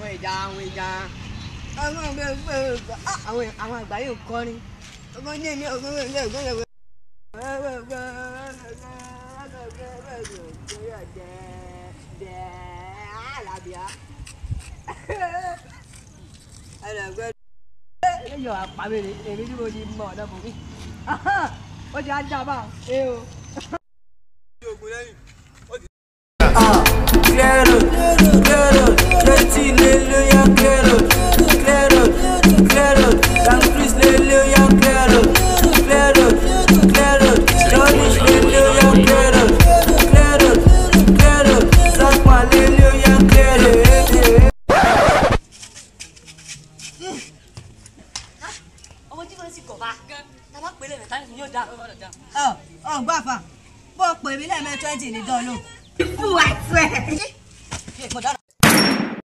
àwọn ìjà àwọn ìjà àwọn ọgbẹ ọgbẹ ọgbẹ àwọn àwọn àgbà yóò kọrin ọgbọn ní èmi ọgbọn ọgbẹ ọgbẹ ọgbẹ ẹyọ àpamẹ́rẹ èmi tí mo ti mọ ọ̀dọ́ fún mi ó ti á jábà ẹ o. Claro, claro, Dirty Leluya, claro, claro, claro, Dan Chris Leluya, claro, claro, claro, Johnny Leluya, claro, claro, claro, Zakma Leluya, claro. ọmọ tí wọn sì kọ̀ bá gan tá a bá pèlè rẹ̀ táyà yóò dá ọ̀rọ̀ dá. ọ ọ gbàfà bó o pè mí lẹ́ẹ̀mẹ́ twenty ní dán lò. fún wa fẹ́.